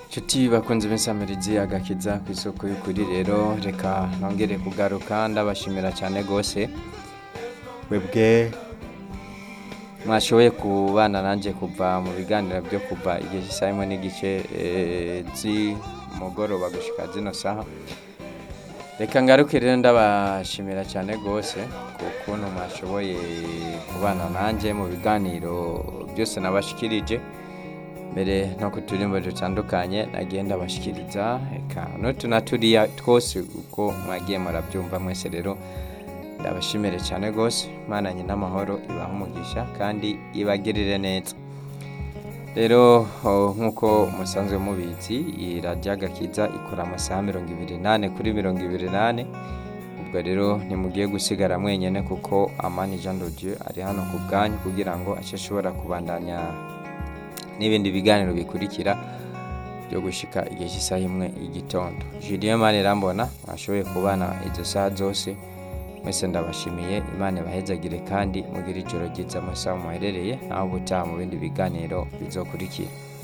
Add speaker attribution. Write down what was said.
Speaker 1: Nshuti bakunze b'insamirizi agakiza ku isoko y'ukuri rero reka nongere kugaruka ndabashimira cyane rwose webwe mwashoboye kubana nanjye kuva mu biganiro byo kuva igihe cy'isaha imwe n'igice eh, z'umugoroba gushika zino saha reka ngaruke rero ndabashimira cyane rwose ku kuntu mwashoboye kubana nanjye mu biganiro byose nabashikirije mbere no ku turimbo dutandukanye nagiye ndabashikiriza reka n'utu na turiya twose uko mwagiye murabyumva mwese rero ndabashimire cyane rwose imana nyina amahoro ibaha umugisha kandi ibagirire neza rero oh, nk'uko musanzwe mubizi iyi radiyo agakiza ikora amasaha mirongo ibiri n'ane kuri mirongo ibiri n'ane ubwo rero ntimugiye gusigara mwenyine kuko amani jean de dieu ari hano ku bwanyu kugira ngo ace ashobora kubandanya n'ibindi biganiro bikurikira byo gushika igihe cy'isaha imwe y'igitondo julien mani rambona mwashoboye kubana izo saha zose mwese ndabashimiye imana ibahezagire kandi mugire ijoro ryiza amasaha muherereye naho ubutaha mu bindi biganiro bizokurikira